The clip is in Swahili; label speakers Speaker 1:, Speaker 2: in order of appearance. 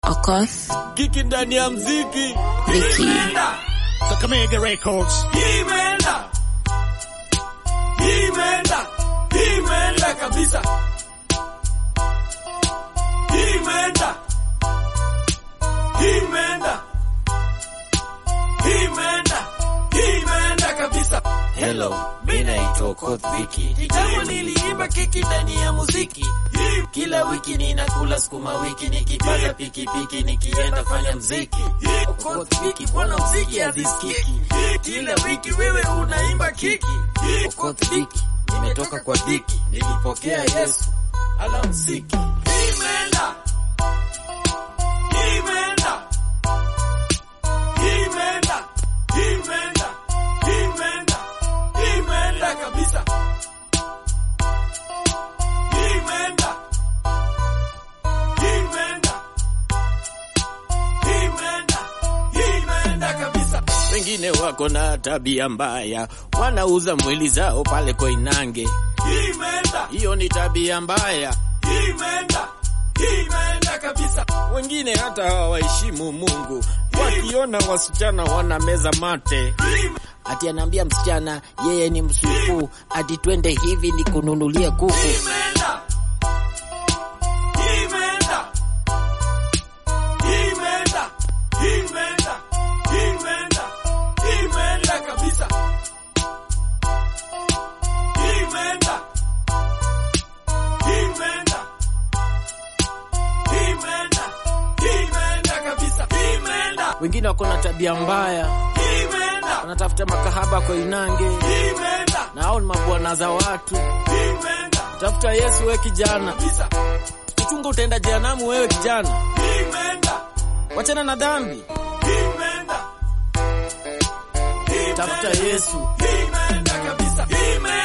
Speaker 1: Okoth,
Speaker 2: Kiki ndani ya mziki
Speaker 1: Vicky,
Speaker 3: Kakamega Records.
Speaker 2: imeenda imeenda imeenda kabisa imeenda imeenda imeenda imeenda kabisa
Speaker 4: Hello, mi naitwa Okoth Viki. Kitambo niliimba keki ndani ya muziki. Kila wiki ninakula sukuma wiki, nikipanda pikipiki, nikienda fanya mziki. Okoth Viki, bwana mziki hazisikiki. Kila wiki wewe unaimba kiki. Okoth Viki, nimetoka kwa dhiki, nilipokea Yesu alamsiki.
Speaker 2: imeenda imeenda imeenda imeenda imeenda imeenda kabisa imeenda imeenda imeenda imeenda kabisa
Speaker 4: Wengine wako na tabia mbaya, wanauza mwili zao pale Koinange.
Speaker 2: imeenda
Speaker 4: Hiyo ni tabia mbaya.
Speaker 2: imeenda imeenda kabisa
Speaker 4: Wengine hata hawaheshimu Mungu, wakiona wasichana wanameza mate. Ati anaambia msichana yeye ni msupu, ati twende hivi nikununulie kuku.
Speaker 2: imeenda imeenda imeenda imeenda imeenda imeenda kabisa imeenda imeenda imeenda imeenda kabisa imeenda
Speaker 4: Wengine wako na tabia mbaya,
Speaker 2: imeenda
Speaker 4: wanatafuta makahaba Koinange,
Speaker 2: imeenda
Speaker 4: na hao ni mabwana za watu.
Speaker 2: imeenda
Speaker 4: Tafuta Yesu we kijana,
Speaker 2: kabisa
Speaker 4: uchunga utaenda jehanamu wewe kijana.
Speaker 2: imeenda
Speaker 4: Wachana na dhambi,
Speaker 2: imeenda
Speaker 4: tafuta Yesu.
Speaker 2: imeenda kabisa imeenda